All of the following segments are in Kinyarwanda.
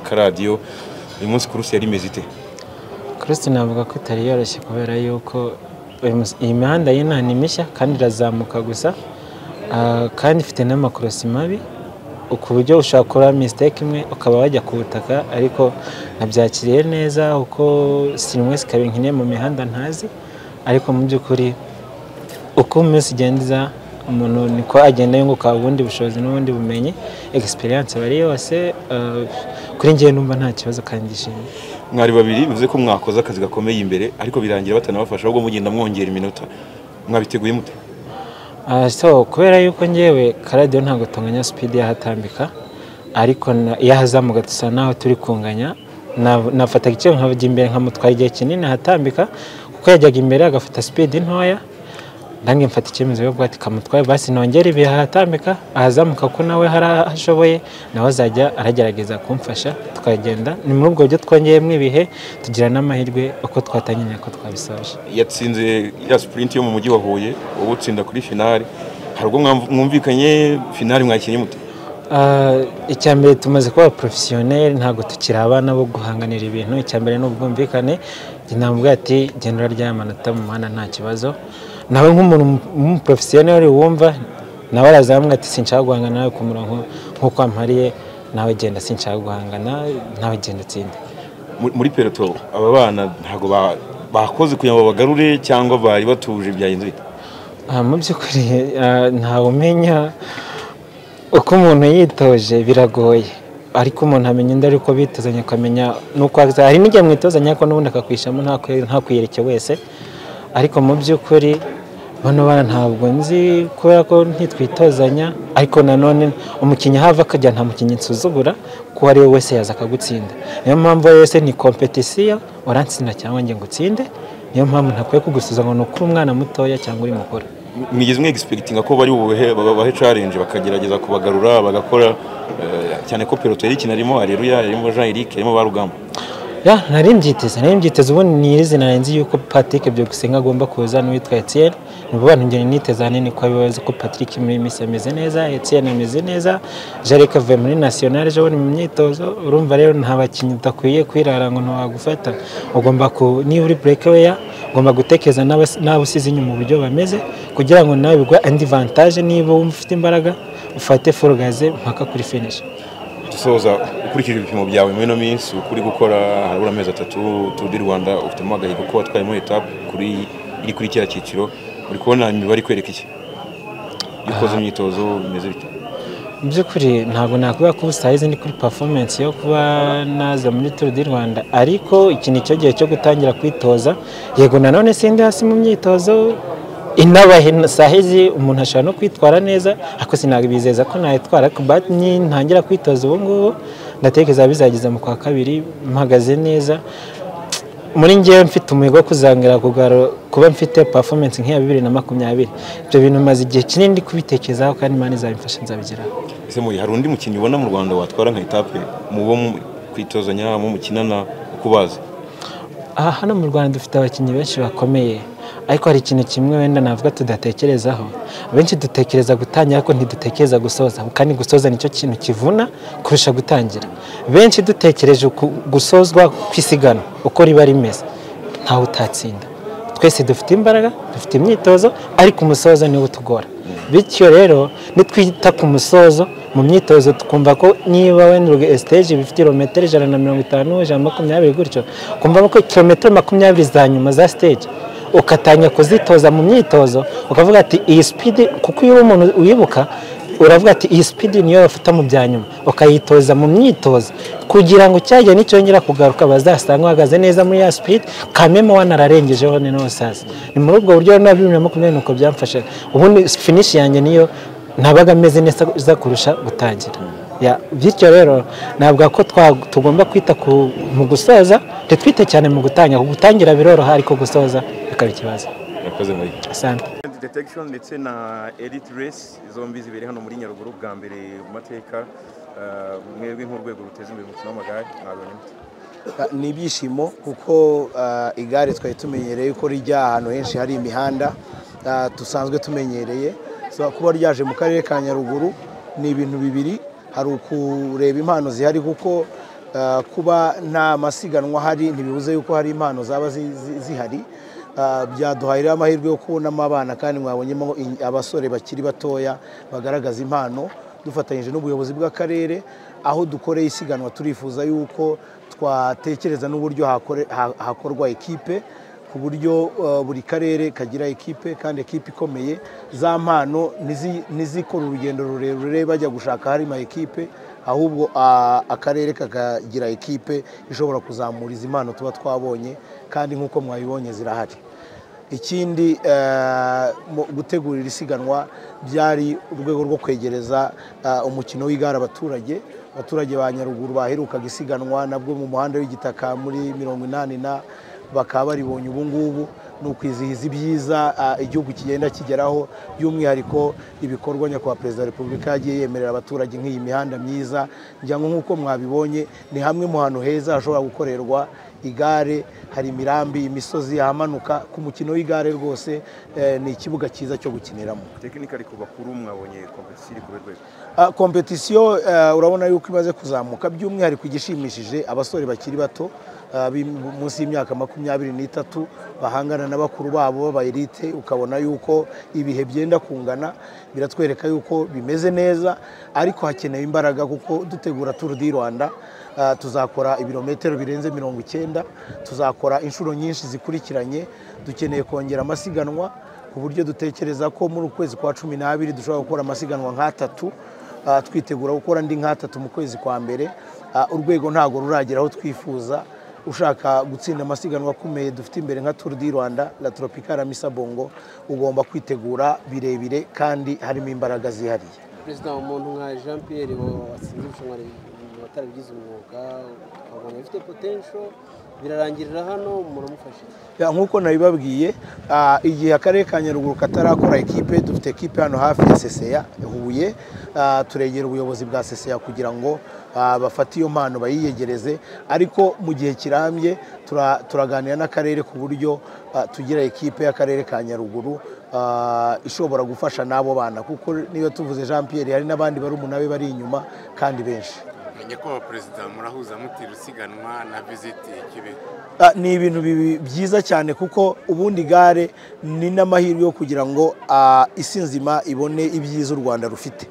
karadiyo uyu munsi kurusi yari imeze ite kurusi navuga ko itari yoroshye kubera yuko uyu mus- iyi mihanda y'inaha ni mishya kandi irazamuka gusa ah, kandi ifite n'amakorosi mabi ku buryo ushobora gukora misiteke imwe ukaba wajya ku butaka ariko nabyakiriye neza kuko sirimwese ikaba nkine mu mihanda ntazi ariko mu by'ukuri uko umunsi ugenza umuntu niko agenda yunguka ubundi bushobozi n'ubundi bumenyi egisperiyanse aba ari yose eh, kuri njyewe numva nta kibazo kandi ndishimye mwari babiri bivuze ko mwakoze akazi gakomeye imbere ariko birangira batanabafasha ahubwo mugenda mwongera iminota mwabiteguye mute Ah, so kubera yuko ngewe karadiyo ntabwo tunganya sipidi yahatambika ariko na- iyo ahazamuka dusa naho turi kunganya na- nafataga icyo nkajya imbere nkamutwara igihe kinini ahatambika kuko yajyaga imbere agafata sipidi ntoya nange mfata icyemezo yo bwati kamutwaye basi nongere ibihe ahatambika ahazamuka ko nawe hari aho ashoboye nawe azajya aragerageza kumfasha tukagenda ni muri ubwo buryo twongeyemo ibihe tugira n'amahirwe uko twatangiriye ko twabisoje yatsinze ya sipurinti yo mu mujyi wa huye wowe utsinda kuri finale hari ubwo mwamv- mwumvikanye finale mwakinnye mute Ah, icya mbere tumaze kuba porofesiyoneri ntabwo tukiri abana bo guhanganira ibintu icya mbere ni ubwumvikane njye namubwira ati genda urarya amanota mu muhanda nta kibazo nawe nk'umuntu w'umuporofesiyoneri wumva nawe arazamubwira ati sinshaka guhangana nawe ku murongo nk'uko wampariye nawe genda sinshaka guhangana nawe genda utsinde Mu- muri peloto aba bana ntabwo ba- bakoze kugira ngo babagarure cyangwa bari batuje byagenze bite Ah, mu by'ukuri ah, ntawe umenya uko umuntu yitoje biragoye ariko umuntu amenya undi ariko bitozanya akamenya nuko aza hari n'igihe mwitozanya ariko n'ubundi akakwishamo nta kwe- nta kwiyereke wese ariko mu by'ukuri bano bana ntabwo nzi kubera ko ntitwitozanya ariko nanone umukinnyi ahava akajya nta mukinnyi nsuzugura kuko uwo ari we wese yaza akagutsinda niyo mpamvu wese ni kompetisiyo urantsinda cyangwa ngo utsinde niyo mpamvu ntakwiye kugusuzuma ngo ni ukuri umwana mutoya cyangwa uri mukuru mwigeze mwegispekitinga ko bari bubahe babahe challenge bakagerageza kubagarura bagakora eh, cyane ko peloto yari ikina harimo areruya harimo jean eric harimo barugamba ya nari mbyiteze nari mbyiteze ubundi ni iri zina nzi yuko Patrick Byukusenge agomba kuza n'uwitwa Etienne ni bo bantu ngeni niteze ahanini ko bibaza ko Patrick muri iyi minsi ameze neza Etienne ameze neza Jarek avuye muri national ejo bundi mu myitozo urumva rero nta bakinnyi udakwiye kwirara ngo ntiwagufata ugomba ku niba uri breakaway ugomba gutekereza n'abas- n'abusize inyuma uburyo bameze kugira ngo nawe bigwa andi vantage niba wumva ufite imbaraga ufate full gaze mpaka kuri finish dusoza ukurikije ibipimo byawe muri ino minsi ukuri gukora harabura amezi atatu Tour du rwanda ufitemo agahigo ko watwayemo etape kuri iri kuri kiriya cyiciro uri kubona imibare ikwereka iki iyo ukoze imyitozo bimeze bite mu by'ukuri ntabwo nakuvuga ko ubu sayizi ndi kuri performance yo kuba naza muri Tour du Rwanda ariko iki ni cyo gihe cyo gutangira kwitoza yego nanone sindi hasi mu myitozo inabahe sahizi umuntu ashobora no kwitwara neza ariko sinabizeza ko nayitwara ariko but ni- ntangira kwitoza ubu ngubu ndatekereza bizageza mu kwa kabiri mpagaze neza muri ngewe mfite umuhigo wo kuzangira kugarura kuba mfite performance nk'iya bibiri na makumyabiri ibyo bintu maze igihe kinini ndi kubitekerezaho kandi imana izabimfasha nzabigeraho ese muri hari undi mukinnyi ubona mu rwanda watwara nka etape mubo mu- kwitozanya mu mukinana ukubazi aha hano mu rwanda dufite abakinnyi benshi bakomeye ariko hari ikintu kimwe wenda navuga tudatekerezaho benshi dutekereza gutangira ariko ntidutekereza gusoza kandi gusoza nicyo kintu kivuna kurusha gutangira benshi dutekereje ku- gusozwa kw'isigana uko riba rimeze ntawe utatsinda twese dufite imbaraga dufite imyitozo ariko umusozo niwo utugora bityo rero nitwita ku musozo mu myitozo tukumva ko niba wenda siteji iba ifite kilometero ijana na mirongo itanu ijana na makumyabiri gutyo kumva ko kilometero makumyabiri za nyuma za siteji ugatangira kuzitoza mu myitozo ukavuga ati iyi sipidi kuko iyo uri umuntu uyibuka uravuga ati iyi sipidi niyo bafata mu bya nyuma ukayitoza mu myitozo kugira ngo cyajya nicyongera kugaruka bazasanga uhagaze neza muri ya sipidi kameme wanararengejeho ni n'ubusaza ni muri ubwo buryo na bibiri na makumyabiri nuko byamfasha ubundi finishi yanjye niyo nabaga meze neza kurusha gutangira Ya, bityo rero navuga ko twa- tugomba kwita ku- mu gusoza ntitwite cyane mu gutangira gutangira biroroha ariko gusoza bikaba ikibazo yakoze muri asante detection ndetse na elite race zombi zibere hano muri nyaruguru bwa mbere mu mateka eh, mwebwe nk'urwego ruteza imbere umukino w'amagare mwabibonye mute? ni ibyishimo kuko ah, igare twari tumenyereye ko rijya ahantu henshi hari imihanda ah, dusanzwe tumenyereye So, kuba ryaje mu karere ka nyaruguru ni ibintu bibiri hari ukureba impano zihari kuko Ah, kuba nta masiganwa ahari ntibibuze yuko hari impano zaba zi- zi- zihari Ah, byaduhaye rero amahirwe yo kubonamo abana kandi mwabonyemo in- abasore bakiri batoya bagaragaza impano dufatanyije n'ubuyobozi bw'akarere aho dukoreye isiganwa turifuza yuko twatekereza n'uburyo hakore- ha- hakorwa ikipe ku buryo eh, buri karere kagira ekipe kandi ekipe ikomeye za mpano ntizi- ntizikore urugendo rurerure bajya gushaka hari ama ekipe ahubwo ah, akarere kakagira ekipe ishobora kuzamura izi mpano tuba twabonye kandi nk'uko mwabibonye zirahari ikindi eh, mu- gutegurira isiganwa byari urwego rwo kwegereza eh, umukino w'igare abaturage abaturage ba nyaruguru baherukaga isiganwa nabwo mu muhanda w'igitaka muri mirongo inani na bakaba baribonye ubu ngubu ni ukwizihiza ibyiza eh, igihugu kigenda kigeraho by'umwihariko ibikorwa nyakubahwa perezida wa repubulika yagiye yemerera abaturage nk'iyi mihanda myiza ngira ngo nk'uko mwabibonye ni hamwe mu hantu heza hashobora gukorerwa igare hari imirambi imisozi ahamanuka ku mukino w'igare rwose eh, ni ikibuga cyiza cyo gukiniramo tekinikari ku bakuru mwabonye kompetisiyo iri kubera rwego Ah, kompetisiyo eh, urabona yuko imaze kuzamuka by'umwihariko igishimishije abasore bakiri bato ah, bi- munsi y'imyaka makumyabiri n'itatu bahangana na bakuru babo b'abayirite ukabona yuko ibihe byenda kungana biratwereka yuko bimeze neza ariko hakenewe imbaraga kuko dutegura turu di rwanda ah, tuzakora ibirometero birenze mirongo icyenda tuzakora inshuro nyinshi zikurikiranye dukeneye kongera amasiganwa ku buryo dutekereza ko muri uku kwezi kwa cumi n'abiri dushobora gukora amasiganwa nk'atatu Ah, twitegura gukora andi nk'atatu mu kwezi kwa mbere Ah, urwego ntabwo ruragera aho twifuza ushaka gutsinda amasiganwa akomeye dufite imbere nka Tour du Rwanda La Tropicale Amissa Bongo ugomba kwitegura birebire kandi harimo imbaraga zihariye perezida umuntu nka jean pierre wa- watsinze irushanwa ri- watarabigize umwuga ukabona bifite potensho birarangirira hano muramufasha iki? Ya, nk'uko nabibabwiye ah, igihe akarere ka nyaruguru katarakora ekipe dufite ekipe hano hafi ya seseya huye Ah, turegera ubuyobozi bwa seseya kugira ngo ah, bafate iyo mpano bayiyegereze ariko mu gihe kirambye tura- turaganira n'akarere ku buryo ah, tugira ekipe y'akarere ka nyaruguru ah, ishobora gufasha n'abo bana kuko niyo tuvuze jean pierre hari n'abandi bari umunabe bari inyuma kandi benshi nyakubahwa perezida murahuza mutira usiganwa na visiti ya kibeho Ah, ni ibintu bibi- byiza cyane kuko ubundi gare ni n'amahirwe yo kugira ngo ah, isi nzima ibone ibyiza u rwanda rufite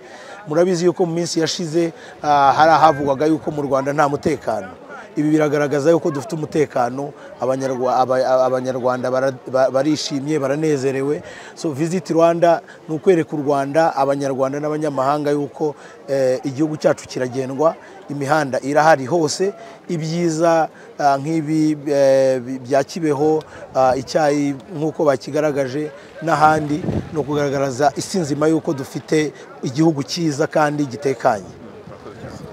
murabizi yuko mu minsi yashize ah, hari ahavugwaga yuko mu rwanda nta mutekano ibi biragaragaza yuko dufite umutekano Abanyarwa- aba- aba- abanyarwanda bara- ba- barishimye baranezerewe so visit rwanda ni ukwereka u rwanda abanyarwanda n'abanyamahanga yuko eh, igihugu cyacu kiragendwa imihanda irahari hose ibyiza ah, nk'ibi eh, bi- bya kibeho ah, icyayi nk'uko bakigaragaje n'ahandi ni ukugaragaza isi nzima y'uko dufite igihugu cyiza kandi gitekanye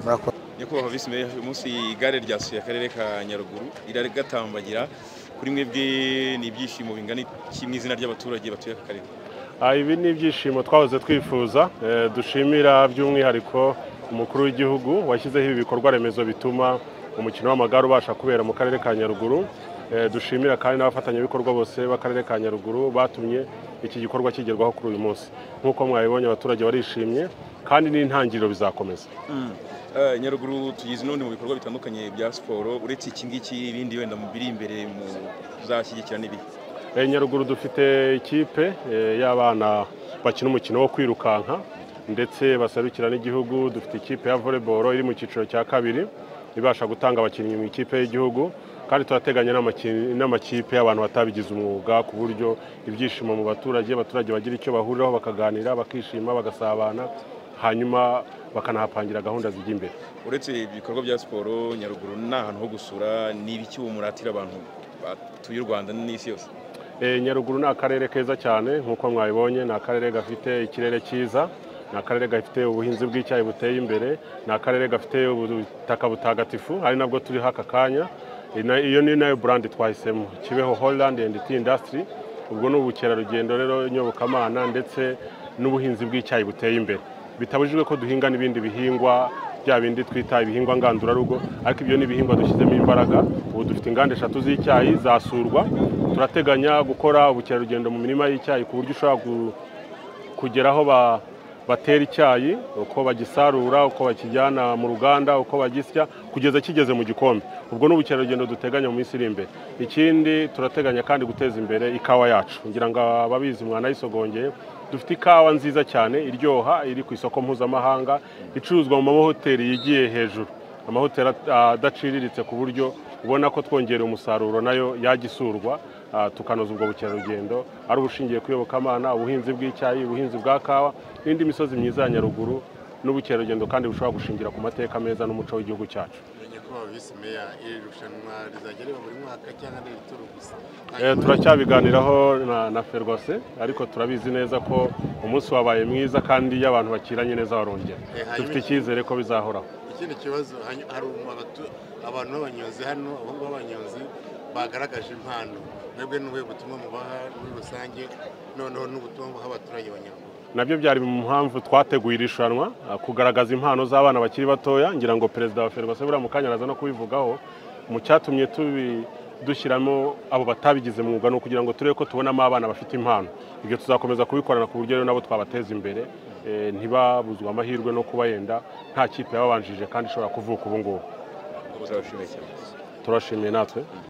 murakoze nyakubahwa visi meya uyu munsi igare ryasuye akarere ka nyaruguru riragatambagira kuri mwebwe ni ibyishimo bingana iki mu izina ry'abaturage batuye aka karere Ah, ibi ni ibyishimo twahoze twifuza eh, dushimira by'umwihariko umukuru w'igihugu washyizeho ibi bikorwa remezo bituma umukino w'amagare ubasha kubera mu karere ka nyaruguru Eh, dushimira kandi n'abafatanyabikorwa bose b'akarere ka nyaruguru batumye iki gikorwa kigerwaho kuri uyu munsi nk'uko mwabibonye abaturage barishimye kandi n'intangiriro bizakomeza Eh, nyaruguru tugize n'ubundi mu bikorwa bitandukanye bya siporo uretse iki ngiki ibindi wenda mu biri imbere mu zashyigikira n'ibihe Eh, nyaruguru dufite ikipe eh, y'abana bakina umukino wo kwirukanka ndetse baserukira n'igihugu dufite ikipe ya volleyball iri mu cyiciro cya kabiri ibasha gutanga abakinnyi mu ikipe y'igihugu kandi turateganya n'amaki- n'amakipe y'abantu batabigize umwuga ku buryo ibyishimo mu baturage abaturage bagira icyo bahuriraho bakaganira bakishima bagasabana hanyuma bakanahapangira gahunda zijya imbere uretse ibikorwa bya siporo nyaruguru ni ahantu ho gusura ni ibiki umuratira abantu batuye u rwanda n'isi yose E, Nyaruguru ni akarere keza cyane nk'uko mwabibonye ni akarere gafite ikirere cyiza ni akarere gafite ubuhinzi bw'icyayi buteye imbere ni akarere gafite ubutaka butagatifu ari nabwo turiho aka kanya E, na- iyo ni nayo burandi twahisemo kibeho Holland and Tea Industry ubwo ni ubukerarugendo rero nyobokamana ndetse n'ubuhinzi bw'icyayi buteye imbere bitabujijwe ko duhinga n'ibindi bihingwa bya bindi twita ibihingwa ngandurarugo ariko ibyo ni ibihingwa dushyizemo imbaraga ubu dufite inganda eshatu z'icyayi zasurwa turateganya gukora ubukerarugendo mu mirima y'icyayi ku buryo ushobora gu- kugera aho ba- batera icyayi uko bagisarura uko bakijyana mu ruganda uko bagisya kugeza kigeze mu gikombe ubwo ni ubukerarugendo duteganya mu minsi iri imbere ikindi turateganya kandi guteza imbere ikawa yacu ngira ngo ababizi mwanayisogongeye dufite ikawa nziza cyane iryoha iri ku isoko mpuzamahanga icuruzwa mu mahoteli yigiye hejuru amahoteli at- adaciriritse ku buryo ubona ko twongereye umusaruro nayo yagisurwa ah, tukanoza ubwo bukerarugendo ari ubushingiye ku iyobokamana ubuhinzi bw'icyayi ubuhinzi bwa kawa n'indi misozi myiza ya nyaruguru n'ubukerarugendo kandi bushobora gushingira ku mateka meza n'umuco w'igihugu cyacu Menye ko visi meya iri rushanwa rizajya riba buri mwaka cyangwa ari ibituro gusa Eh, turacyabiganiraho na, na ferwase ariko turabizi neza ko umunsi wabaye mwiza kandi iyo abantu bakiranye neza barongera Eh, hanyuma dufite iki- icyizere ko bizahoraho ikindi kibazo hanyu- hari umu- abatu- abantu b'abanyonzi hano abahungu b'abanyonzi bagaragaje impano mwebwe ni ubuhe butumwa mubaha muri rusange noneho n'ubutumwa muha abaturage banyarwanda nabyo byari mu mpamvu twateguye iri rushanwa ah, kugaragaza impano z'abana bakiri batoya ngira ngo perezida wa ferwase buriya mu kanya araza no kubivugaho mu cyatumye tubi dushyiramo abo batabigize mwuga ni ukugira ngo turebe ko tubonamo abana bafite impano ibyo tuzakomeza kubikorana ku buryo rero nabo twabateza imbere eh, ntibabuzwe amahirwe no kuba yenda nta kipe yababanjije kandi ishobora kuvuka ubu ngubu uzabashimiye cyane turashimiye natwe